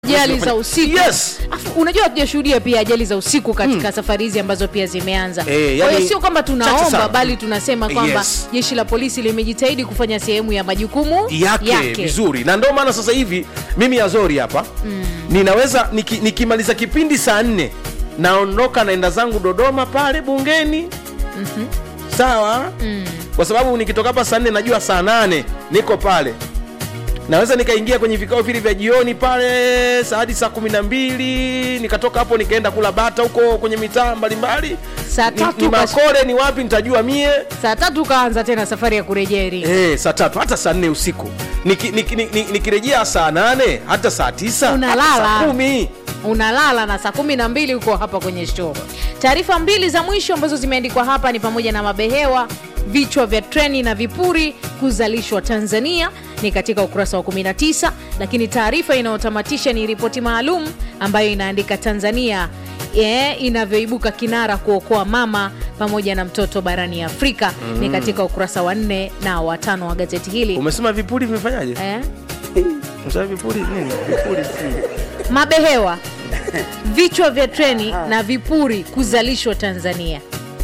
ajali za usiku Yes. Afu, unajua hatujashuhudia pia ajali za usiku katika safari hizi ambazo pia zimeanza Eh, kwa hiyo yani, sio kwamba chache tunaomba sana. bali tunasema kwamba Yes. jeshi la polisi limejitahidi kufanya sehemu ya majukumu yake, vizuri na ndio maana sasa hivi mimi azori hapa mm. ninaweza niki, nikimaliza kipindi saa nne naondoka naenda zangu dodoma pale bungeni mm-hmm. sawa mm. kwa sababu nikitoka hapa saa nne najua saa nane niko pale naweza nikaingia kwenye vikao vile vya jioni pale saa hadi saa kumi na mbili nikatoka hapo nikaenda kula bata huko kwenye mitaa mbalimbali Saa Ni- tatu ni kash- makore ni wapi nitajua mie saa tatu ukaanza tena safari ya kurejea Iringa Eh, saa tatu hata saa nne usiku nikirejea niki, niki, niki, nikirejea saa nane hata saa tisa Unalala. hata saa kumi unalala na saa kumi na mbili huko hapa kwenye show. Taarifa mbili za mwisho ambazo zimeandikwa hapa ni pamoja na mabehewa, vichwa vya treni na vipuri kuzalishwa Tanzania ni katika ukurasa wa 19, lakini taarifa inayotamatisha ni ripoti maalum ambayo inaandika Tanzania yeah, inavyoibuka kinara kuokoa mama pamoja na mtoto barani Afrika ni katika ukurasa wa nne na watano wa gazeti hili umesema vipuri vimefanyaje eh? umesema vipuri nini vipuri si- mabehewa vichwa vya treni na vipuri kuzalishwa Tanzania.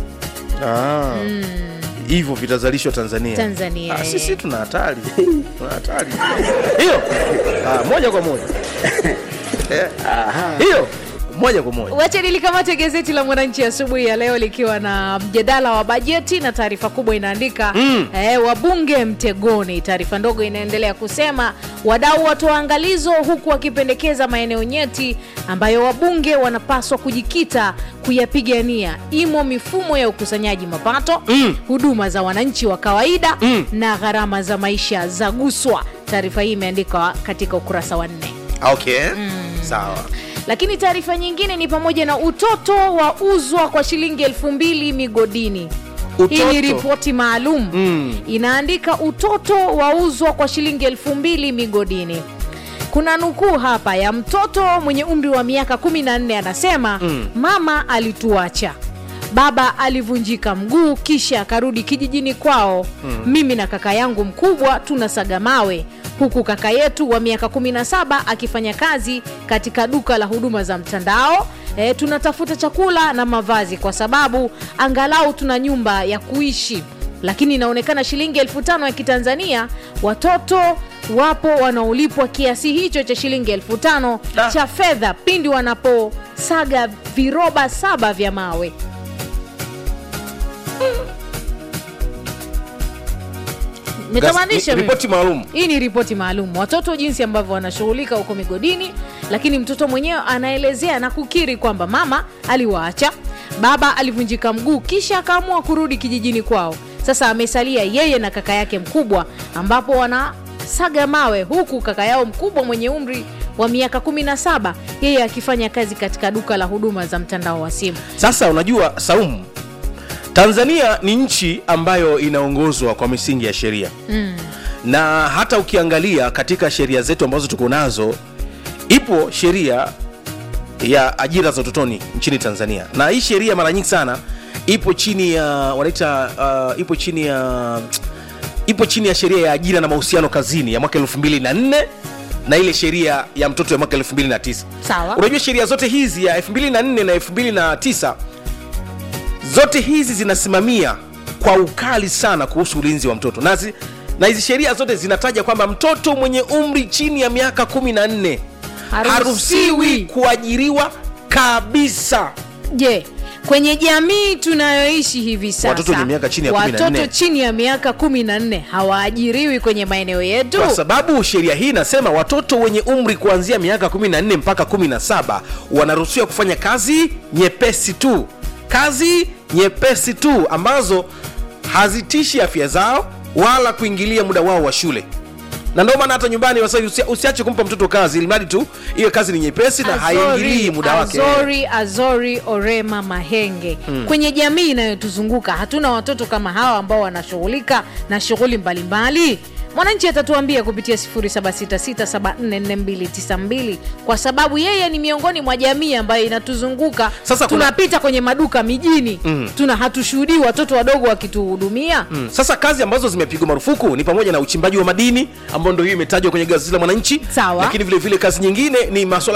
Ah. hivyo vitazalishwa tanzania Tanzania, ah, eh. sisi tuna hatari tuna hatari hiyo ah, moja kwa moja Eh, hiyo moja kwa moja Wacha nilikamate gazeti la Mwananchi asubuhi ya leo likiwa na mjadala wa bajeti na taarifa kubwa inaandika mm. eh, wabunge mtegoni. Taarifa ndogo inaendelea kusema wadau watoa angalizo, huku wakipendekeza maeneo nyeti ambayo wabunge wanapaswa kujikita kuyapigania, imo mifumo ya ukusanyaji mapato mm. huduma za wananchi wa kawaida mm. na gharama za maisha za guswa. Taarifa hii imeandikwa katika ukurasa wa nne. okay sawa Lakini taarifa nyingine ni pamoja na utoto wa uzwa kwa shilingi elfu mbili migodini. Hii ni Utoto? ripoti maalum Mm. inaandika utoto wauzwa kwa shilingi elfu mbili migodini. Kuna nukuu hapa ya mtoto mwenye umri wa miaka 14 anasema mm. mama alituacha baba alivunjika mguu kisha akarudi kijijini kwao mm. mimi na kaka yangu mkubwa tunasaga mawe huku kaka yetu wa miaka 17 akifanya kazi katika duka la huduma za mtandao e, tunatafuta chakula na mavazi kwa sababu angalau tuna nyumba ya kuishi lakini inaonekana shilingi elfu tano ya kitanzania watoto wapo wanaolipwa kiasi hicho cha shilingi elfu tano Da. cha fedha pindi wanaposaga viroba saba vya mawe Nitamaanisha Gas- mimi. ripoti maalum Hii ni ripoti maalum, watoto jinsi ambavyo wanashughulika huko migodini, lakini mtoto mwenyewe anaelezea na kukiri kwamba mama aliwaacha, baba alivunjika mguu, kisha akaamua kurudi kijijini kwao. Sasa amesalia yeye na kaka yake mkubwa, ambapo wanasaga mawe, huku kaka yao mkubwa mwenye umri wa miaka 17 yeye akifanya kazi katika duka la huduma za mtandao wa simu. Sasa unajua Saumu, Tanzania ni nchi ambayo inaongozwa kwa misingi ya sheria mm. na hata ukiangalia katika sheria zetu ambazo tuko nazo, ipo sheria ya ajira za utotoni nchini Tanzania, na hii sheria mara nyingi sana ipo chini ya wanaita uh, ipo chini ya ipo chini ya sheria ya ajira na mahusiano kazini ya mwaka 2004 na ile sheria ya mtoto ya mwaka 2009 Sawa. unajua sheria zote hizi ya 2004 na 2009 zote hizi zinasimamia kwa ukali sana kuhusu ulinzi wa mtoto na zi- na hizi sheria zote zinataja kwamba mtoto mwenye umri chini ya miaka 14 Haruhusiwi. haruhusiwi kuajiriwa kabisa Je, kwenye jamii tunayoishi hivi sasa Watoto wenye miaka chini ya 14. watoto chini ya miaka 14 hawaajiriwi kwenye maeneo yetu? kwa sababu sheria hii inasema watoto wenye umri kuanzia miaka 14 mpaka 17 wanaruhusiwa kufanya kazi nyepesi tu kazi nyepesi tu ambazo hazitishi afya zao wala kuingilia muda wao wa shule na ndio maana hata nyumbani wasa usia- usiache kumpa mtoto kazi ilimradi tu hiyo kazi ni nyepesi na haingilii muda wake Azori, Azori Orema Mahenge kwenye jamii inayotuzunguka hatuna watoto kama hawa ambao wanashughulika na shughuli mbalimbali. mwananchi atatuambia kupitia 0766744292 kwa sababu yeye ni miongoni mwa jamii ambayo inatuzunguka Sasa kuna- tunapita kwenye maduka mijini Mm. tuna hatushuhudii watoto wadogo wakituhudumia Mm. Sasa kazi ambazo zimepigwa marufuku ni pamoja na uchimbaji wa madini ambao ndio hiyo imetajwa kwenye gazeti la Mwananchi, Sawa. lakini vile vile kazi nyingine ni masuala